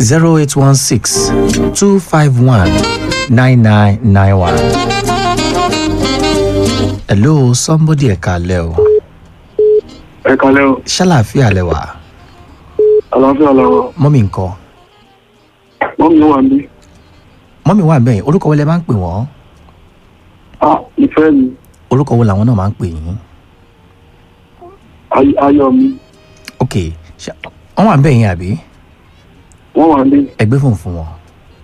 zero eight one six two five one nine nine nine one. hello somebody ẹ̀ka alẹ́ o ẹ kalẹ́ o ṣàlàáfíà lẹ́wà àlàáfíà làwọ̀ mọ́mí nǹkan wọ́n mi wà ní. mọ́mí wà bẹ́ẹ̀ orúkọ wo lẹ máa ń pè wọ́n a ìfẹ́ mi orúkọ wo làwọn náà máa ń pè yín Ay- ayọ̀ mi ok ṣá- wọ́n wà bẹ́ẹ̀ yín àbí wọ́n wà ní. ẹgbẹ́ fún fún wọn.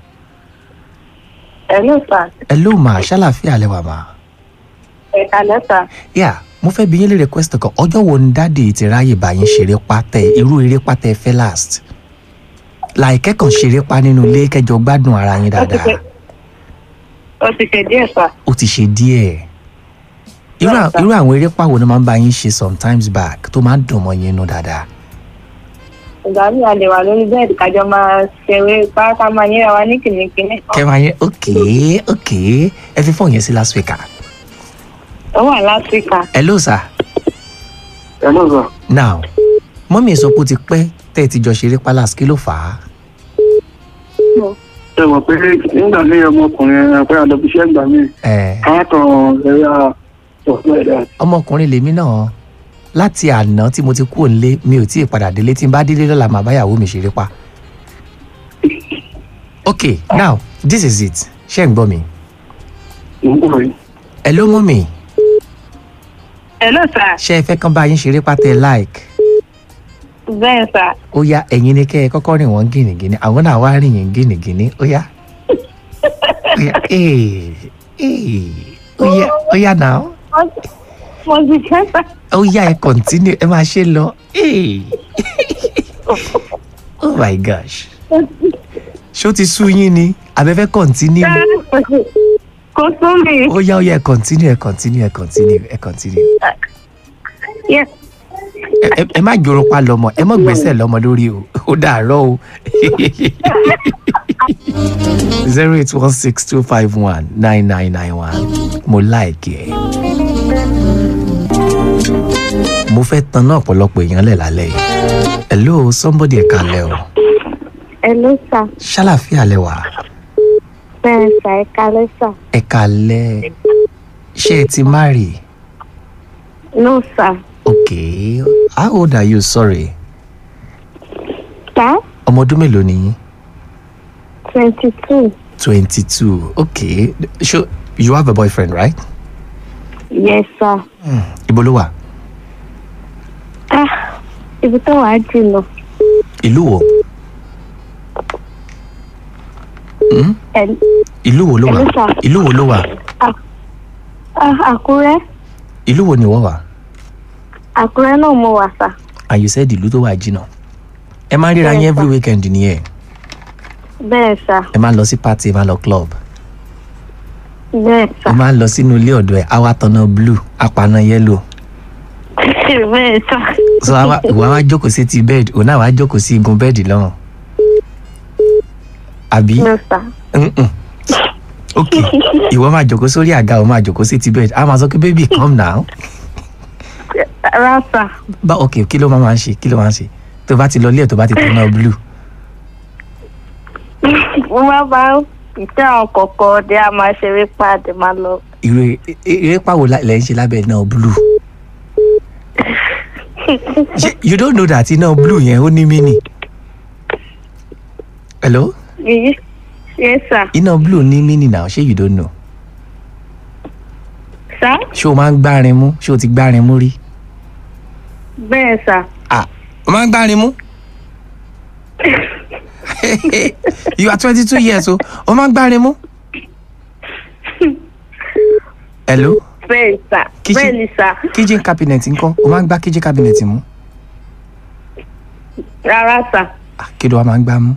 Hello, sir. hello ma ṣàlàáfíà lẹ́wà ma. Ẹ̀ka lẹ́sà. yà mo fẹ́ bi yín lè request kan ọjọ́ wo ni dáàdi ti ráyè bá yín ṣeré pátẹ irú eré pátẹ fẹ́ last láìkẹ́ kan ṣeré pa nínú ilé kẹjọ gbádùn ara yín Ó ti dáadáa ṣe ó ti ṣe díẹ̀ sà. ó ti ṣe díẹ̀ irú à- irú àwọn eré pàwo ni máa ń bá yín ṣe sometimes back tó máa ń dùn mọ́ yín nú dáadáa Ìgbà mi a lè wà lórí bẹ́ẹ̀dì kájọ máa ṣeré pátá máa yẹra wa ní kìnnìkìnnì. kẹ́ máa yẹn ok ok ẹ fi fóònù yẹn sí last week ah Ó wà láfíríkà. hello sir ẹ náà sà now mọ́mí sọ pé ó ti pẹ́ tẹ́ ẹ ti jọ ṣeré palace kí ló fà á ẹ mọ̀ pé nígbà míì ọmọkùnrin ẹ pé àlọ́bíṣẹ́ ìgbà míì ẹ̀ káàtàn ẹ̀yà ọ̀pọ̀ ẹ̀dá ọmọkùnrin lèmi náà láti àná tí mo ti kú òǹlé mi ò tí ì padà délé tí n bá délé lọ́la màá báyàwó mi ṣeré pa. ok now this is it ṣé ń gbọ́ mi. ìmúkúrò yìí. ẹ ló mú mi Hello, sà. ṣé ẹ fẹ́ kán bá yín ṣeré pátẹ́ like Bẹ́ẹ̀ sà. ó yá ẹ̀yin ni kẹ́ ẹ kọ́kọ́ rìn wọ́n gìnìgìnì àwọn náà wá rìn yín gìnìgìnì ó yá ó yá ee ee ó yá ó yá náà Mo ti ṣe sà. ó yá ẹ continue ẹ máa ṣe lọ ee oh my gosh ṣó ti sú yín ni àbẹ́fẹ́ continue Kò sún mi. ó yá ó yá ẹ continue ẹ continue ẹ continue ẹ continue Yes. ẹ ẹ- ẹ má jòrò pa lọmọ ẹ má gbèsè lọmọ lórí o ó dàárọ̀ o zero eight one six two five one nine nine nine one mo láìkí ẹ mo fẹ́ tan náà ọ̀pọ̀lọpọ̀ èèyàn lẹ̀ lálẹ́ yìí hello somebody ẹ̀ka lẹ o Hello, sà. ṣàlàfíà lẹ wà Bẹ́ẹ̀ sà, ẹ̀ka lẹ́sà. ẹ̀ka lẹ ṣé ẹ ti marry No, sà. okay how old are you sorry Sà? ọmọ ọdún mélòó ni yín. Twenty two. 22 okay so you have a boyfriend right Yes, sà. ibo ló wà Ah, ibi tó wàá jìnnà. ìlú wo Hmm? Ẹ̀ ìlú wo ló wà Hello, sir. ìlú wo ló wà ah, Àkúrẹ́. ìlú wo ni wọ́n wà Àkúrẹ́ náà mo wà sà. and you said ìlú tó wà jìnnà ẹ máa ń ríra yín Yes, every sir. weekend nìyẹn Bẹ́ẹ̀ sà. ẹ máa ń lọ sí party ẹ máa ń lọ club Bẹ́ẹ̀ sà. ẹ máa ń lọ sínú ilé ọ̀dọ̀ ẹ àwa tanná blue apaná yellow Bẹ́ẹ̀ sà. so àwa ìwà wa jókòó sí ti bed òun náà wàá jókòó sí igun bẹ́ẹ̀dì lọ́hùn àbí. No, sà. Mm-mm. ok ìwọ máa jókòó sórí àga o máa jókòó sí ti bed a máa sọ pé baby come now Rárá sà. bá ok kí ló máa máa ń ṣe kí ló máa ń ṣe tó bá ti lọ ilé ẹ̀ tó bá ti tẹ̀ náà blue Mo máa bá ìtẹ́ àwọn kọ̀ọ̀kan ọdẹ a máa ṣeré pàdé máa lọ. ìrè eré pàwọ́ lẹ́ ń ṣe lábẹ́ náà blue Ṣé you don't know that iná blue yẹn ó ní mini hello Yìí ṣe sà. iná blue ní mini now ṣé you don't know Sà? ṣé o máa ń gbárin mú ṣé o ti gbárin mú rí Bẹ́ẹ̀ sà. ah o máa ń gbárin mú you are twenty two years o o máa ń gbárin mú hello Bẹ́ẹ̀ sà. Kìí ṣe- Bẹ́ẹ̀ ni sà. kitchen cabinet ńkọ́ o máa ń gbá kitchen cabinet mú Rárá sà. ah kí ló wá máa ń gbá mú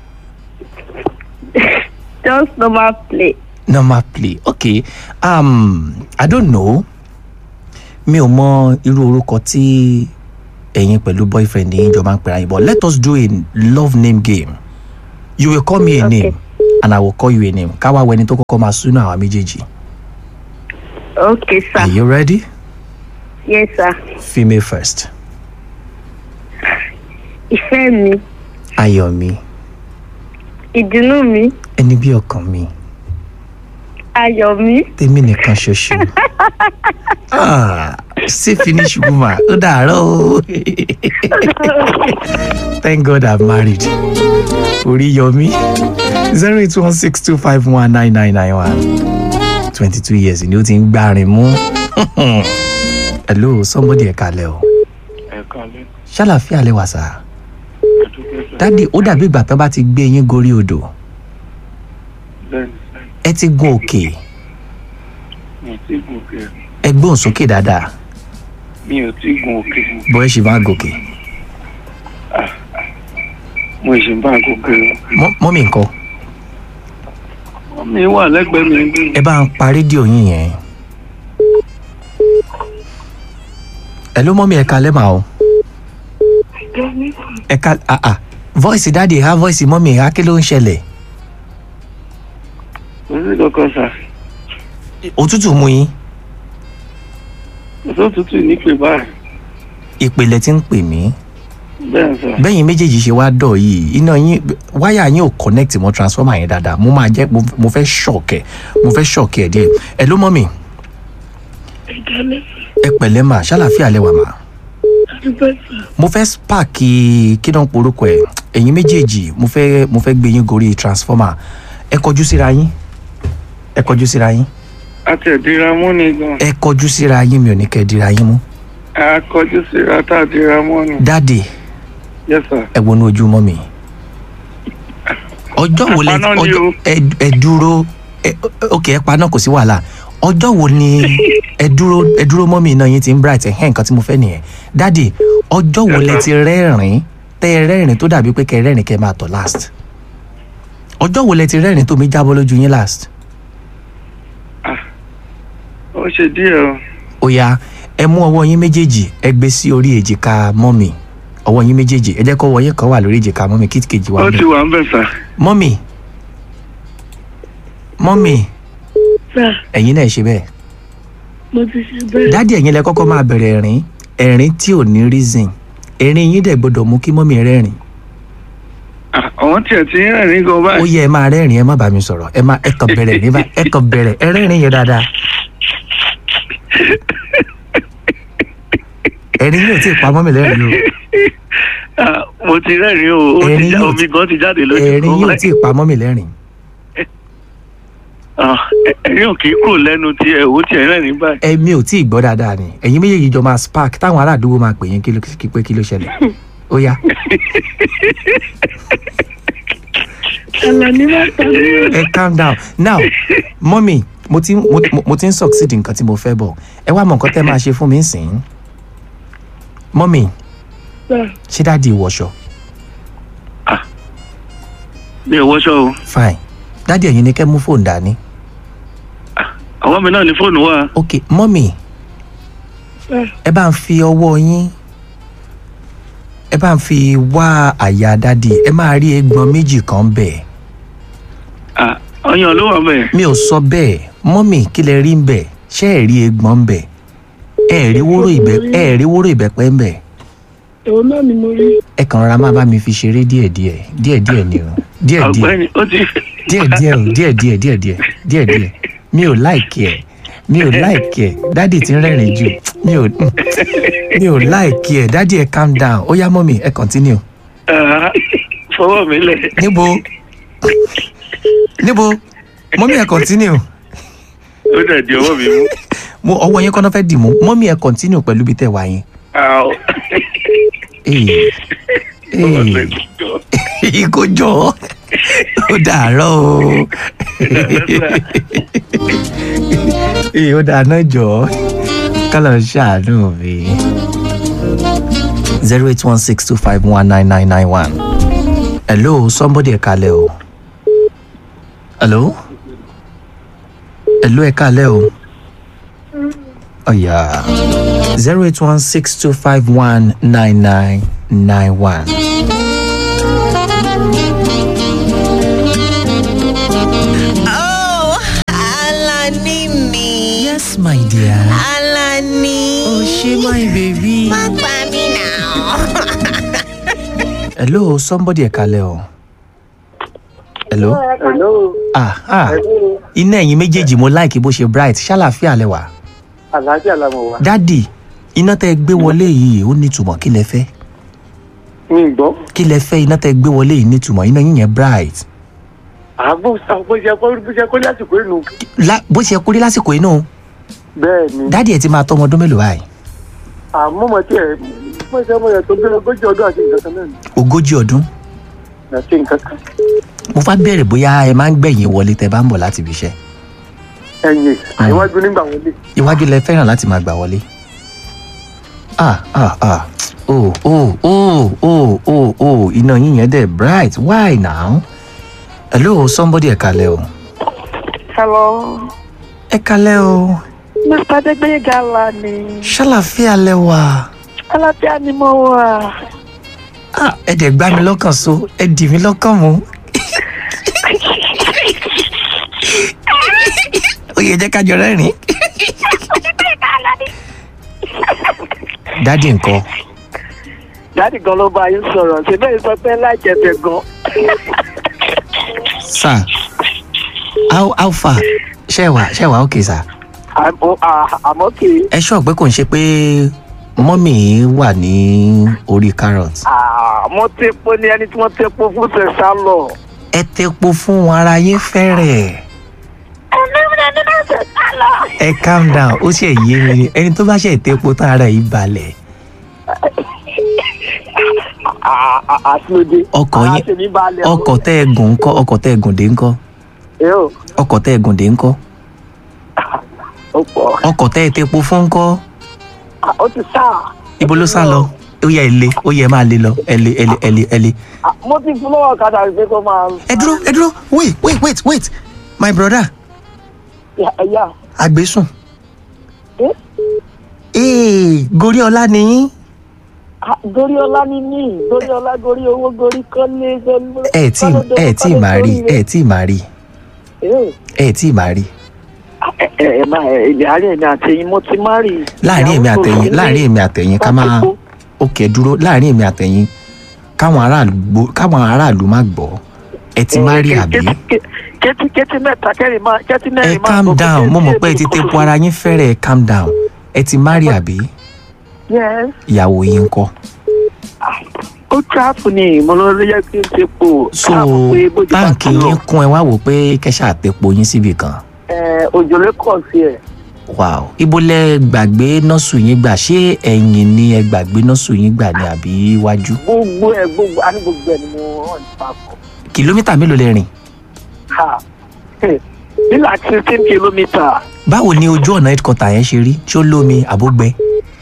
Just normal play. normal play okay um i don't know mi ò mọ irú orúkọ tí ẹ̀yin pẹ̀lú boyfriend yín jọ máa ń pera yín but let us do a love name game you will call me a Okay. name and i will call you a name káwá wẹni tó kọ́kọ́ máa súnú àwa méjèèjì Okay sà. are you ready Yes sà. female first Ìfẹ́ mi. ayọ̀mí ìdùnnú mi ẹni bí ọkàn mi ayọ̀ mi tèmi nìkan ṣoṣo Ah, sí finish woman ó dàárọ̀ o thank god i'm married orí yọmí zero eight one six two five one nine nine nine one twenty two years ni ó ti ń gbárin mú hello somebody ẹ kalẹ̀ o ẹ kálẹ́ ṣàlàfíà lẹ wà sá àdúgbò sọ dádì ó dàbí ìgbà tán bá ti gbé yín gorí odò bẹ́ẹ̀ni ẹ ti gun òkè mi ò tí gun òkè ẹ gbóhùn sókè dáadáa mi ò tí gun òkè bọ́ ẹ ṣì máa gòkè mo ṣì ń bá gòkè Mọ́- mọ́mì nǹkan mi wà lẹ́gbẹ̀ẹ́ mi bí ẹ bá ń pa rédíò yín yẹn ẹ ló mọ́mì ẹ kalẹ́ mà o ẹ ka ah ah voice dáàdi ha voice mọ́mì ha kí ló ń ṣẹlẹ̀ kò sí kankan sà òtútù mú yín kò sí òtútù nípè báyìí ìpìlẹ̀ tí ń pè mí bẹ́ẹ̀ sà bẹ́yìn méjèèjì ṣe wá dọ̀ yìí iná yín wáyà yín ò connect mọ́ transformer yẹn dáadáa mo máa jẹ́ mo- mo fẹ́ ṣọ̀kẹ́ mo fẹ́ ṣọ̀kẹ́ ẹ̀ díẹ̀ ẹ ló mọ́mì ẹ pẹ̀lẹ́ mà ṣàlàfíà lẹ́wà mà mo fẹ́ spark kí ló ń porúkọ ẹ̀ ẹ̀yin méjèèjì mo fẹ́ mo fẹ́ gbé yín gorí transformer ẹ kọjú síra yín ẹ kọjú síra yín a tẹ̀ dira mú ni gan ẹ kọjú síra yín mi ò ní kẹ́ ẹ dira yín mú a kọjú síra tá a dira mú ni dáàdì yes sir ẹ wọnú ojú mọ́ mi ọjọ́ wo lẹ Àpaná ni ọjọ́ o. ẹ ẹ dúró ẹ ok ẹ pa náà kò sí wàhálà ọjọ́ wo ni ẹ dúró ẹ dúró mọ́ mi iná yín ti ń bright ẹ̀ hẹ́n nǹkan tí mo fẹ́ nìyẹn dáàdì ọjọ́ wo lẹ ti rẹ́rìn tẹ́ ẹ rẹ́rìn tó dàbí pé kẹ́ ẹ rẹ́rìn kẹ́ ẹ máa tọ̀ last ọjọ́ wo lẹ ti rẹ́rìn tó mi jábọ́ lójú yín last ó ṣe díẹ̀ o ó yá ẹ mú ọwọ́ yín méjèèjì ẹ gbé sí orí èjìká mọ́mì ọwọ́ yín méjèèjì ẹ jẹ́ kó ọwọ́ yín kan wà lórí èjìká mọ́mì kí kejì wà ó bẹ́ẹ̀. ti wà ń bẹ̀ sà mọ́mì mọ́mì sà ẹ̀yin náà ṣe bẹ́ẹ̀ mo ti ṣe bẹ́ẹ̀ dádì ẹ̀yin lẹ kọ́kọ́ máa bẹ̀rẹ̀ ẹ̀rín ẹ̀rín tí ò ní reason ẹ̀rín yín dẹ̀ gbọ́dọ̀ mú kí mọ́mì rẹ́rìn Ah, àwọn tiẹ̀ ti ń rìn gan ó báyìí yẹ ẹ máa rẹ́rìn ẹ má bá mi sọ̀rọ̀ ẹ má ẹ kàn bẹ̀rẹ̀ ní bá ẹ kàn bẹ̀rẹ̀ ẹ rẹ́rìn yẹn dáadáa ẹ̀rín yóò tí ì pa mọ́mì lẹ́rìn o Ah, mo ti rẹ́rìn o ó ti Ẹ̀rín já yóò omi ti- gan ti jáde lójú ẹ̀rín kan yóò báyìí. tí ì pa mọ́mì lẹ́rìn Ah, ẹ̀rín ò kì í kúrò lẹ́nu tiẹ̀ ó tiẹ̀ rẹ́rìn báyìí ẹ̀mí ò tí ì gbọ́ dáadáa ni ẹ̀yin méjèèjì jọ máa spark táwọn ará àdúgbò máa pè yín kí ló kí pé kí ló ṣẹlẹ̀ ó yá Àlàní máa ta mí o. ẹ calm down now mọ́mì mo ti mo, mo- mo ti ń succeed nǹkan tí mo fẹ́ bọ̀ ẹ wá mọ nǹkan tẹ́ máa ṣe fún mi sìn mọ́mì Sà, ṣé dáàdi ìwọṣọ mi ò wọṣọ o fine dáàdi ẹ̀yin ni kẹ́ mú fóònù dání àwọn mi náà ní fóònù wa ok mọ́mì sà, ẹ bá ń fi ọwọ́ yín ẹ bá ń fi wá àyà dáàdi ẹ máa rí egbọn méjì kan bẹ́ẹ̀ Ah, ọyàn ló wà mẹ́ẹ̀. mi ò sọ bẹ́ẹ̀ mọ́mì kí lẹ rí ń bẹ̀ ṣé ẹ̀ rí egbọn ń bẹ̀ ẹ̀ rí wóró ìbẹ́ ẹ̀ rí wóró ìbẹ́pẹ́ ń bẹ̀ èwo náà ni mo rí. ẹ kàn rárá máa bá mi fi ṣeré díẹ̀díẹ̀ díẹ̀díẹ̀ ni o díẹ̀díẹ̀ ọ̀gbẹ́ni ó ti díẹ̀díẹ̀ o díẹ̀díẹ̀ díẹ̀díẹ̀ díẹ̀díẹ̀ mi ò láìkì ẹ̀ mi ò láìkì ẹ̀ dádì ti ń rẹ́rìn jù mi ò mi ò láìkì ẹ̀ dádì ẹ̀ calm down ó yá mọ́mì ẹ continue Ah, fọwọ́ mi lẹ̀. níbo níbo mọ́mì ẹ continue ó dẹ̀ di ọwọ́ mi mú. mo ọwọ́ yín kọ́nà fẹ́ dì mú mọ́mì ẹ continue pẹ̀lú bí tẹ̀ wá yín. Ah, ó- Ee, ọwọ́ ee, mi kò jọ. kò jọ ó dàárọ̀ o ee ó dáná jọ kálọ̀ ṣàánú mi. zero eight one six two five one nine nine nine one. hello somebody ẹ kalẹ̀ o. hello. hello ẹ kalẹ̀ o. ọ̀yà zero eight one six two five one nine nine nine one. Oh, Alani mi. yes my dear. Alani. oh ṣe my baby. Má pa mí náà. hello somebody ẹ kalẹ̀ o. hello hello ah ah hello iná ẹ̀yin méjèèjì mo láìkí bó ṣe bright ṣàlàfíà lẹ́wà àlàáfíà làwọn wà. dádì iná tẹ́ ẹ gbé wọlé yìí ó nítumọ̀ kí lẹ fẹ́ mi gbọ́ kí lẹ fẹ́ iná tẹ́ ẹ gbé wọlé yìí nítumọ̀ iná yín yẹn bright àbò bó ṣe kó bó ṣe kó lásìkò inú. La- bó ṣe kú rí lásìkò inú bẹ́ẹ̀ ni dádì ẹ ti máa tọ́ ọmọ ọdún mélòó báyìí àmọ́ mo tiẹ̀ mo ṣe mo yẹ tó gbé ogójì ọdún àti nǹkan kan náà ni ogójì ọdún àti nǹkan kan. mo fá bẹ̀rẹ̀ bóyá ẹ máa ń gbẹ̀yìn wọlé tẹ́ bá ń bọ̀ láti ibi iṣẹ́ ẹ̀yìn àìwájú nígbà wọlé. iwájú lẹ fẹ́ràn láti máa gbà wọlé ah ah ah oh oh oh oh oh oh iná yín yẹn dẹ̀ bright why now hello somebody ẹ kalẹ̀ o Hello, ẹ kalẹ̀ o Mr. Adégbéyéga la ni. ṣàlàfíà lẹ wà Alábíà ni mo wà. ah ẹ dẹ̀ gbá mi lọ́kàn so ẹ dì mí lọ́kàn mú ó yẹ jẹ́ ká jọ rẹ́rìn. dádì nǹkan Dáàdì gan ló bá yín sọ̀rọ̀, ṣe bẹ́ẹ̀ sọ pé láìjẹ̀bẹ̀ gan. sir how how far ṣẹ́wà ṣẹ́wà okay sir. Àmọ́ à- àmọ́ kì í. ẹ ṣọ́ pé kò ń ṣe pé mọ́mì wà ní orí carrot. Mo tepo ní ẹni tí wọ́n tepo fún ṣẹ̀ṣá lọ. ẹ tepo fún wọn ara yín fẹ́rẹ̀. ẹ calm down ó ṣe yé mi ni ẹni tó bá ṣe tepo tán ara yìí balẹ̀. Àṣìlódé. Ọkọ̀ yín- Àṣìní balẹ̀. ọkọ̀ tẹ́ ẹ gùn ńkọ́ ọkọ̀ tẹ́ ẹ gùn dé ńkọ́ Yóò, ọkọ̀ tẹ́ ẹ gùn dé ńkọ́ ó pọ̀. ọkọ̀ tẹ́ ẹ tepo fún ńkọ́ Ah, Ó ti sá. ibo ló sá lọ ó yẹ ẹ lé ó yẹ ẹ máa lé lọ ẹ lé ẹ lé ẹ lé ẹ lé. Ah, Mo ti fún lọ́wọ́ ọ̀kadà pé kó máa. ẹ dúró ẹ dúró wait wait wait wait my brother Ẹ̀yà. àgbésùn. Eh? ee gorí ọlá ni yín. Ah, Gorí ọlá ni mí, gorí ọlá, gorí owó, gorí kọ́lé. gorí- ẹ tí ẹ tí kọ́lé máa rí sórí ẹ tí máa rí rẹ̀. ẹ tí máa rí ẹ ẹ máa ilé àárẹ̀ mi àtẹ̀yìn mo ti má rí. láàrin èmi àtẹ̀yìn láàrin èmi àtẹ̀yìn ká máa òkè dúró láàrin èmi àtẹ̀yìn káwọn aráàlú gbọ́- káwọn aráàlú má gbọ́ ẹ ti má rí àbí. kẹ́tí kẹ́tí mẹ́ta kẹ́rin máa kẹ́tí ẹ mẹ́rin máa. calm gbọ́, down kẹ́tí mo mọ̀ pé ẹ ti mẹ́rin tepo ara yín fẹ́rẹ̀ ẹ calm down ẹ ti má rí àbí Yes, ìyàwó yín kọ́. ó tíráàpù ni mo lọ rí yẹ kí n ti pò. so káàpù pé bójú bá táǹkì ti lọ. yín kún ẹ wá wò pé kẹ́sà tepo yín síbì kan. Ẹ, òjò lè kọ̀ sí ẹ̀. wow ibo lẹ gbàgbé nọ́ọ̀sù yín gbà ṣé ẹ̀yìn ni ẹ gbàgbé nọ́ọ̀sù yín gbà ní àbí iwájú. gbogbo ẹ̀ gbogbo àní gbogbo ẹ̀ ni mo hàn papọ̀. kìlómítà mélòó lẹ rìn. Ha ní like sixteen kilometre. báwo ni ojú ọ̀nà headquarter yẹn ṣe rí ṣó lómi àbógbẹ.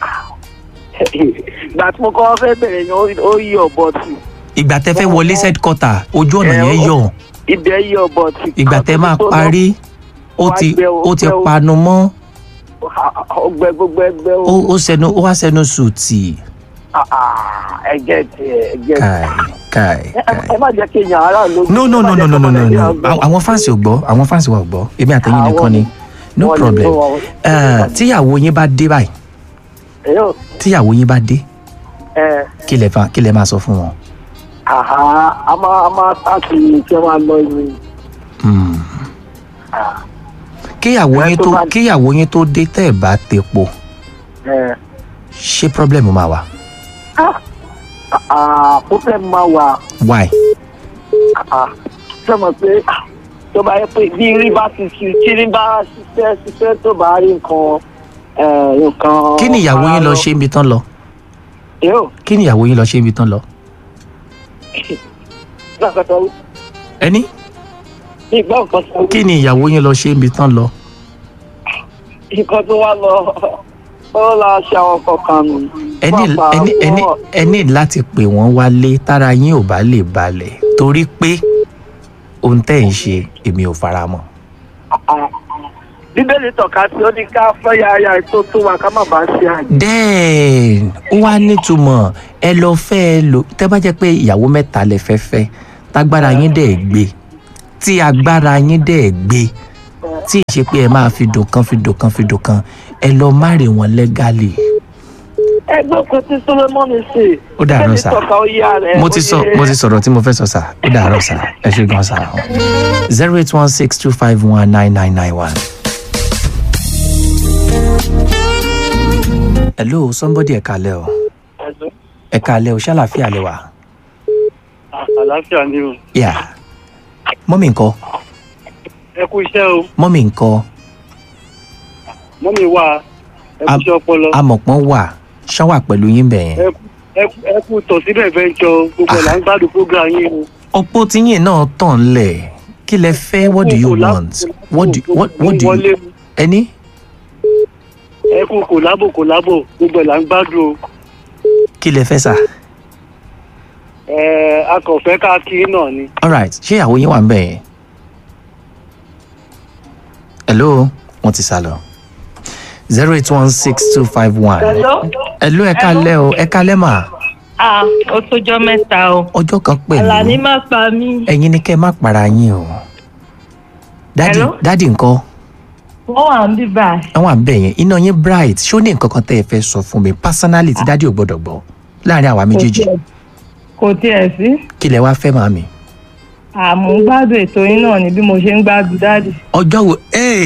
ìgbà tí mo kọ́ fẹ́ bẹ̀rẹ̀ yẹn ó- ó yí ọ̀bọ tì. ìgbà tẹ fẹ́ wọlé headquarter ojú ọ̀nà Ẹ, yẹn ó- yọ̀ ibẹ̀ yí ọ̀bọ tì. ìgbà tẹ máa Tó lọ, parí ó ti ó ti panu mọ́ ọgbẹ gbogbo ẹgbẹ ó o ó sẹnu ó wá sẹnu sùtì ẹgẹ tiẹ ẹgẹ káì káì káì. ẹ má jẹ kí èèyàn ara ló. no no no no no no no no Àwọn- àwọn fáǹsì ò gbọ́ àwọn fáǹsì wa ò gbọ́ èmi àtẹ̀yìn nìkan ni no problem Eh, tíyàwó yín bá dé báyìí ẹyọ tíyàwó yín bá dé ẹ kí lẹ fa kí lẹ máa sọ fún wọn. àhá a máa a máa sáàtì kí ẹ máa lọ ìwé Hmm. kíyàwó Ẹ yín tó tó bá- kíyàwó yín tó dé tẹ́ ẹ̀ bá tepo ẹ ṣé problem máa wà àà problem máa wà why. àà ṣe mọ̀ pé tó bá yẹ pé bí rí bá ti ṣe tí rí bá ṣiṣẹ́ ṣiṣẹ́ tó bá rí nǹkan ẹ nǹkan. kí ni ìyàwó yín lọ ṣe ibi tán lọ yóò kí ni ìyàwó yín lọ ṣe ibi tán lọ. gbà kan tó ẹni ní ìgbà kan tó kí ni ìyàwó yín lọ ṣe ibi tán lọ. nǹkan tó wá lọ ó lọ ṣe àwọn kọkàn nù. ẹni Pàápàá ẹni ẹni wọ́n- ẹni láti pè wọ́n wálé tára yín ò bá lè balẹ̀ torí pé ohun tẹ́ ẹ̀ ń ṣe èmi ò fara mọ́. Ah, bíbélì tọ́ka sí ó ní ká fẹ́ ya aya tó tó wa ká má bàa ṣe àjẹ́. then ó wá nítumọ̀ ẹ lọ fẹ́ ẹ lò tẹ́ bá jẹ́ pé ìyàwó mẹ́ta lẹ fẹ́ fẹ́ tágbára yín dẹ̀ gbé tí agbára yín dẹ̀ gbé tí ì ṣe pé ẹ máa fi dùn kan fi dùn kan fi dùn kan ẹ lọ márì wọn lẹ́gàlì ẹgbẹ́ kan tí solomon ṣe. Ó dàárọ̀ sà. Bẹ́ẹ̀ni tọ́ka ó yá rẹ̀. mo ti sọ mo ti sọ̀rọ̀ tí mo fẹ́ sọ sà ó dàárọ̀ sà ẹ ṣe gan sà zero eight one six two five one nine nine nine one. hello somebody ẹ kalẹ o ẹ kalẹ o ṣàlàfíà lẹ wà. àlàáfíà ni o yà mọ́mì ńkọ́ ẹ kú iṣẹ́ o mọ́mì ńkọ́ mọ́mí wà ẹ kú Am- iṣẹ́ ọpọlọ amọ̀pọ̀n wà ṣán wà pẹ̀lú yín bẹ̀ yẹn. ẹ kú- ẹ kú- ẹ kú tọ̀ síbẹ̀ fẹ́ńjọ gbogbo ẹ̀ là ń gbádùn program yín o. ọ̀pọ̀ tíyìn náà tàn lẹ̀ kí lẹ fẹ́ what do you Kò lá- want what do what, what do wọlé you ẹni ẹ kú kòlábò kòlábò gbogbo ẹ̀ là ń gbádùn o. kí lẹ fẹ́ sà. ẹ akọ̀fẹ́ káàkiri náà ni. alright ṣé ìyàwó yín wà ń bẹ̀ yẹn. hello wọ́n ti sá lọ zero eight one six two five one. Hello? hello ẹ kalẹ́ o ẹ kalẹ́ mà Ah, ó tójọ́ mẹ́ta o. ọjọ́ kan Àlàní pẹ̀lú má pa mí. ẹ̀yin ni kẹ́ ẹ má para yín o. dádì Hello? dádì ńkọ́ Wọ́n wà ń bí báyìí. àwọn àbẹ̀ yẹn iná yín bright ṣé ó ní nǹkan kan tẹ́ ẹ fẹ́ sọ fún mi personally tí dádì ò gbọ́dọ̀ gbọ́ láàrin àwa méjèèjì tiẹ̀- Kò tiẹ̀ sí. kí lẹ wá fẹ́ màmí. Àmú ń gbádùn ètò yín náà ni bí mo ṣe ń gbádùn dáàdì. ọjọ́ wo ee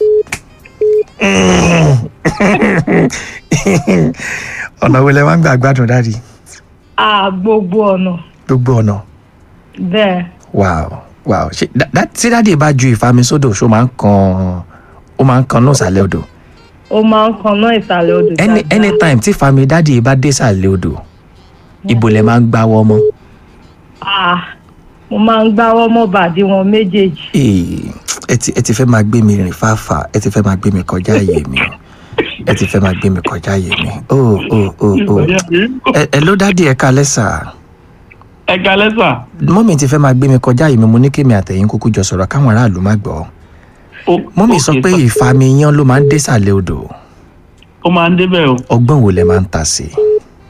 ọ̀nà wo lẹ máa ń gbà gbádùn dáàdi À gbogbo ọ̀nà. gbogbo ọ̀nà Bẹ́ẹ̀. wow wow ṣe dá- dá- tí dáàdi bá ju ìfami sódò ṣó máa ń kan ó máa ń kan náà sàlẹ̀ odò Ó máa ń kanná ìsàlẹ̀ odò Any, dáadáa. anytime tí ìfami dáàdi bá dé sàlẹ̀ odò ibo lẹ máa ń gbáwọ́ mọ́ Ah, mo máa ń gbáwọ́ mọ́ bàdí wọn méjèèjì. Ee, ẹ ti ẹ ti fẹ́ máa gbé mi rìn fáfà ẹ ti fẹ́ máa gbé mi kọjá àyè mi o ẹ ti fẹ́ máa gbé mi kọjá àyè mi o o o o ẹ ẹ ló dáàdi ẹ kalẹ́ sà. ẹ kalẹ́ sà. mọ́mì ti fẹ́ máa gbé mi kọjá yìí mi mo ní kémi àtẹ̀yìn kúkú jọ sọ̀rọ̀ káwọn aráàlú má gbọ́. mọ́mì sọ pé ìfami yan ló máa ń désàlẹ̀ odò ó máa ń débẹ̀ o ọgbọ́n wo lẹ máa ń ta sí i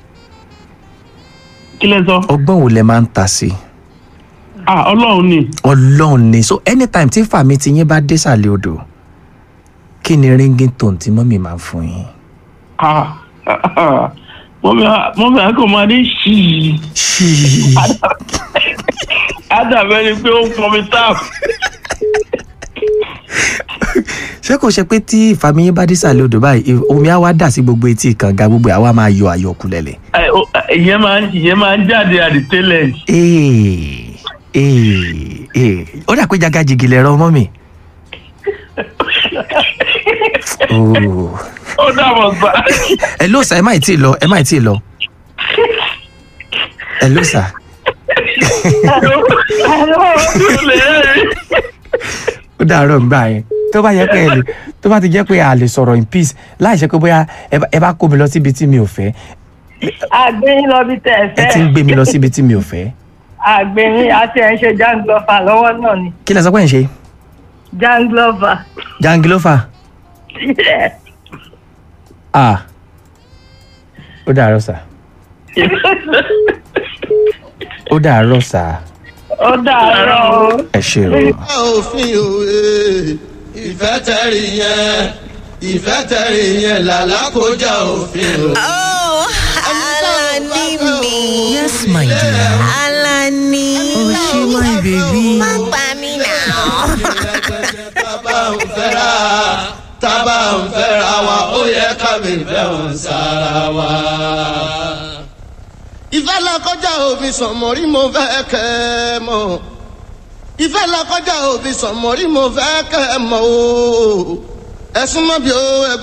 kí lẹ sọ. ọgbọ́n wo lẹ máa ń ta sí i ah ọlọ́run ni ọlọ́run ni so anytime tí ìfami ti yín bá désàlẹ̀ odò kí ni ringing tone tí mọ́mì máa ń fún yín. ah mọ́mí á- mọ́mí àkọ́ máa ní ṣíì ṣíì ádàbẹ́ ni pé ó ń pọnmi táàpù. ṣé kò ṣe pé tí ìfami yín bá désàlẹ̀ odò báyìí omi á wá dà sí gbogbo etí kànga gbogbo ẹ̀ á wá máa yọ àyọkù lẹ̀lẹ̀. Ẹ, ó- ìyẹn máa ń ìyẹn máa ń jáde at the tail end. ee ee ee ó dà pé jagajigi lẹ rọ mọ́mì. Oh. ó dàbọ̀ sá. ẹ ló sà ẹ má ì tí ì lọ ẹ má ì tí ì lọ ẹ ló sà ó dàárọ̀ gbà yẹn tó bá yẹ pé ẹ lè tó bá ti jẹ́ pé a lè sọ̀rọ̀ in peace láì ṣe pé bóyá ẹ bá- ẹ bá kó mi lọ síbi tí mi ò fẹ́ Àgbẹ̀yìn lọ bí tẹ̀ ẹ ti ń fẹ́. gbé mi lọ síbi tí mi ò fẹ́ Àgbẹ̀yìn àti ẹ̀ ń ṣe janglọ́fà lọ́wọ́ náà ni. kí lẹ sọ pé ń ṣe Janglọ́fà. jangilofa ah ó dàárọ̀ sà ó dàárọ̀ sà Ó dàárọ̀ o. ẹ ṣe o. òfin òwe ìfẹ́ tẹ̀rí yẹn ìfẹ́ tẹ̀rí yẹn làlákọjá òfin o. Oh, Alani mi. yes my dear. Alani. Oh, she my baby. Má pa mí náà. tábà ń fẹ́ra tábà ń fẹ́ra wa ó yẹ ká mi fẹ́ wọn sára wa. ìfẹ́ làkọjá òfin sọ̀mọ́rí mo fẹ́ kẹ́ ẹ mọ̀ ìfẹ́ làkọjá òfin sọ̀mọ́rí mo fẹ́ kẹ́ ẹ mọ̀ o ẹ̀sùn mọ́ bí o ẹ